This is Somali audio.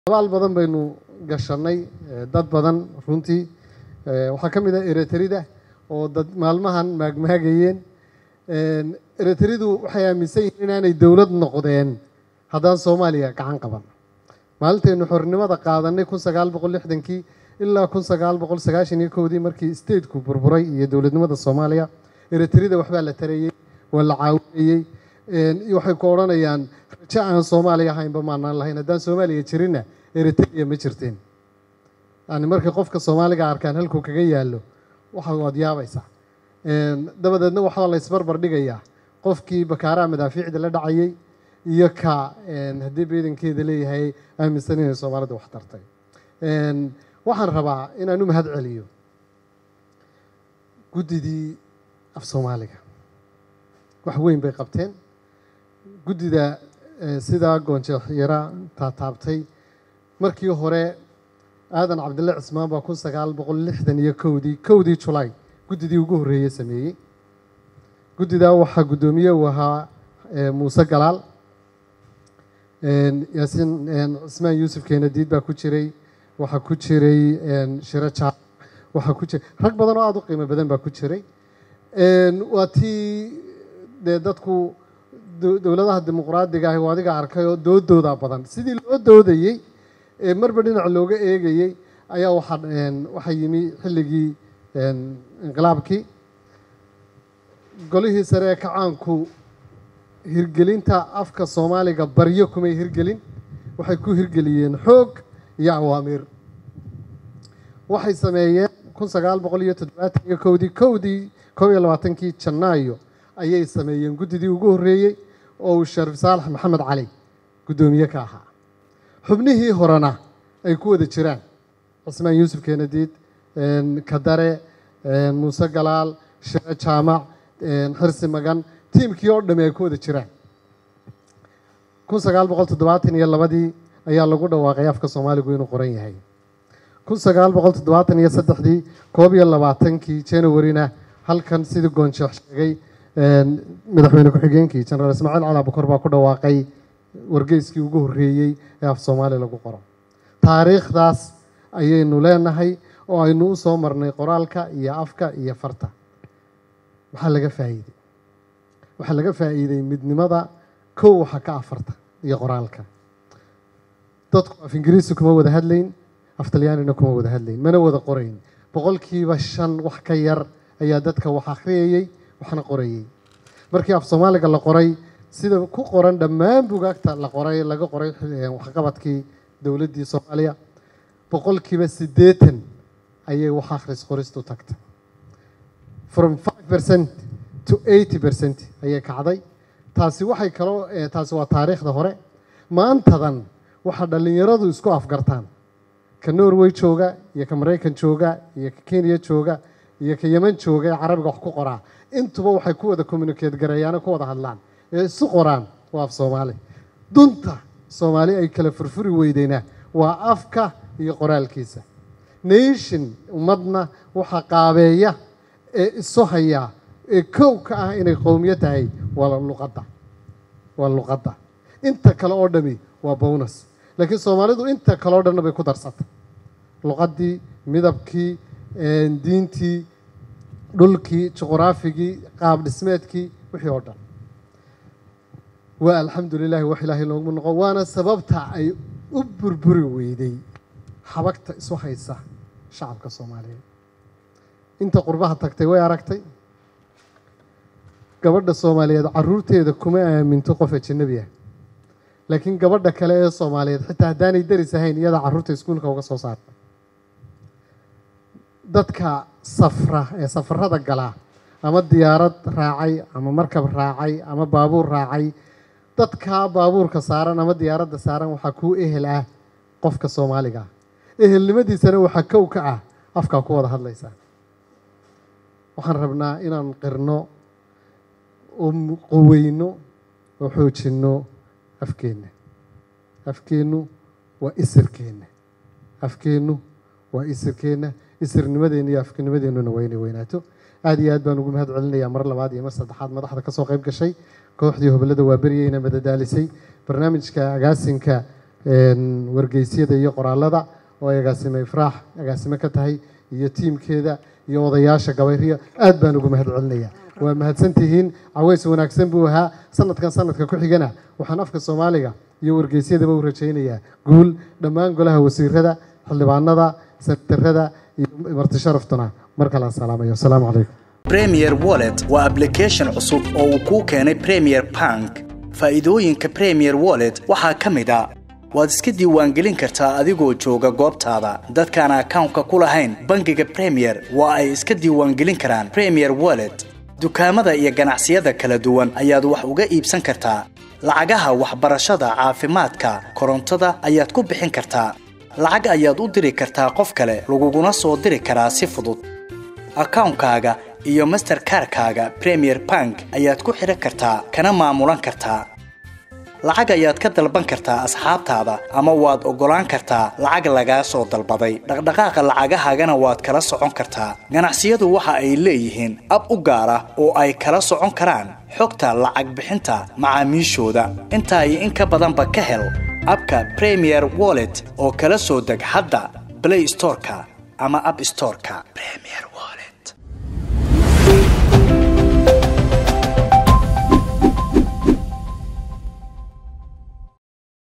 abaal badan baynu gashanay dad badan runtii waxaa ka mid ah ereterida oo dad maalmahan maagmaagayeen ereteridu waxay aaminsan yihiin inaanay dowlad noqdeen haddaan soomaaliya gacan qaban maalintaynu xornimada qaadanay kun sagaal boqol lixdankii ilaa kun sagaal boqol sagaashan iyo kowdii markii stateku burburay iyo dowladnimada soomaaliya ereterida waxbaa la tarayey waa la caawinayey waxay ku odhanayaan rajo aan soomaaliya ahaynba maanaan lahayn haddaan soomaaliya jirinna eritrea ma jirteen yani markay qofka soomaaliga arkaan halkuu kaga yaallo waxa waad yaabaysaa dabadeedna waxaa la isbarbar dhigayaa qofkii bakaaraha madaafiicda la dhacayay iyo ka haddii beedankeeda leeyahay aaminsan inay soomaalida wax tartay waxaan rabaa inaan u mahad celiyo guddidii af soomaaliga wax weyn bay qabteen guddida sidaa goonjeexyara taataabtay markii hore aadan cabdille cismaan baa kun sagaal boqol lixdan iyo kowdii kowdii julaay guddidii ugu horreeyey sameeyey guddidaa waxaa guddoomiye uu ahaa muuse galaal yaasiin cismaan yuusuf keenadiid baa ku jiray waxaa ku jiray shiro jaal waxaa ku jiray rag badan oo aada u qiimo badan baa ku jiray waa tii dee dadku dowladaha dimuqraadiga ahi waa adiga arkay oo doodooda badan sidii loo doodayey ee marba dhinac looga eegayey ayaa waxaa waxaa yimi xilligii inqilaabkii golihii sare ee kacaanku hirgelinta afka soomaaliga baryo kumay hirgelin waxay ku hirgeliyeen xoog iyo awaamiir waxay sameeyeen kun sagaal boqol iyo toddobaatan iyo kowdii kowdii kob iyo labaatankii janaayo ayay sameeyeen guddidii ugu horreeyey oo uu shariif saalax maxamed cali guddoomiye ka ahaa xubnihii horena ay ku wada jiraan cismaan yuusuf keenadiid kadare muuse galaal shiro jaamac xirsi magan tiimkii oo dhami ay ku wada jiraan kun sagaal boqol toddobaatan iyo labadii ayaa lagu dhawaaqay afka soomaaligu inuu qoran yahay kun sagaal boqol toddobaatan iyo saddexdii koob iyo labaatankii januarina halkan sidii goonsheekh sheegay madaxweyne ku-xigeenkii jenaraal ismaaciil cali abukor baa ku dhawaaqay wargeyskii ugu horreeyey ee af soomaali lagu qoro taariikhdaas ayaynu leenahay oo aynu u soo marnay qoraalka iyo afka iyo farta maxaa laga faa'iidey waxaa laga faa'iiday midnimada kow waxa ka afarta iyo qoraalka dadku af ingiriisi kuma wada hadlayn af talyaanina kuma wada hadlayn mana wada qorayn boqolkiiba shan wax ka yar ayaa dadka wax akhriyayey waxna qorayey markii af soomaaliga la qoray sida ku qoran dhammaan bugaagta la qoray laga qoray waxqabadkii dowladdii soomaaliya boqolkiiba siddeetan ayay wax akhris qoristu tagtay from five percent to eighty percent ayay kacday taasi waxay kaloo taasi waa taariikhda hore maantadan waxaa dhallinyaradu isku afgartaan ka norway jooga iyo ka maraykan jooga iyo ka kenya jooga iyo ka yeman jooga ee carabiga wax ku qoraa intuba waxay ku wada communicate gareeyaano ku wada hadlaan ee isu qoraan waa af soomaali dunta soomaali ay kala furfuri weydeyna waa afka iyo qoraalkiisa nation ummadna waxaa qaabeeya ee isu hayaa ee kow ka ah inay qowmiyo tahay waa luqadda waa luqadda inta kale oo dhami waa bonus laakiin soomaalidu inta kale oo dhanna bay ku darsatay luqaddii midabkii diintii dhulkii juquraafigii qaab dhismeedkii wixii oo dhan waa alxamdu lilahi wax ilaahay loogu noqo waana sababta ay u burburi weyday xabagta isu haysa shacabka soomaaliyeed inta qurbaha tagtay way aragtay gabadha soomaaliyeed caruurteeda kuma aaminto qof ajanabi ah laakiin gabadha kale ee soomaaliyeed xitaa haddaanay daris ahayn iyadaa carruurta iskuulka uga soo saarta dadka safra ee safarada galaa ama diyaarad raacay ama markab raacay ama baabuur raacay dadkaa baabuurka saaran ama diyaaradda saaran waxaa kuu ehel ah qofka soomaaliga ah ehelnimadiisana waxaa kow ka ah afkaa ku wada hadlaysaa waxaan rabnaa inaan qirno oo qoweyno oo xoojinno afkeenna afkeennu waa isirkeenna afkeennu waa isirkeenna isirnimadeenna iyo afkinimadeennuna waa inay weynaato aad iyo aad baan ugu mahad celinayaa mar labaad iyo mar saddexaad madaxda ka soo qayb gashay kooxdii hobolada waa beryeyna madadaalisay barnaamijka agaasinka wargeysyada iyo qoraalada oo ay agaasime ifraax agaasime ka tahay iyo tiimkeeda iyo odayaasha gabayriya aad baan ugu mahad celinaya waa mahadsantihiin caweys wanaagsan buu ahaa sanadkan sanadka ku xigana waxaan afka soomaaliga iyo wargeysyadaba u rajaynayaa guul dhammaan golaha wasiirada xildhibaanada sektarada iyo marti sharaftuna mar kale aan salaamayo asalaamu calaykum premier wallet waa application cusub oo uu kuu keenay premier bank faa'iidooyinka premier wallet waxaa ka mid a waad iska diiwaangelin kartaa adigoo jooga goobtaada dadkaan akawnka ku lahayn bangiga premier waa ay iska diiwaangelin karaan premier wallet dukaamada iyo ganacsiyada kala duwan ayaad wax uga iibsan kartaa lacagaha waxbarashada caafimaadka korontada ayaad ku bixin kartaa lacag ayaad u diri kartaa qof kale laguguna soo diri karaa si fudud akawnkaaga iyo masterkarkaaga premier bank ayaad ku xidhan kartaa kana maamulan kartaa lacag ayaad ka dalban kartaa asxaabtaada ama waad oggolaan kartaa lacag lagaa soo dalbaday dhaqdhaqaaqa lacagahaagana waad kala socon kartaa ganacsiyadu waxa ay leeyihiin ab u gaar ah oo ay kala socon karaan xogta lacag bixinta macaamiishooda intaa iyo in ka badanba ka hel abka premier wallet oo kala soo deg hadda blay storeka ama ab storeka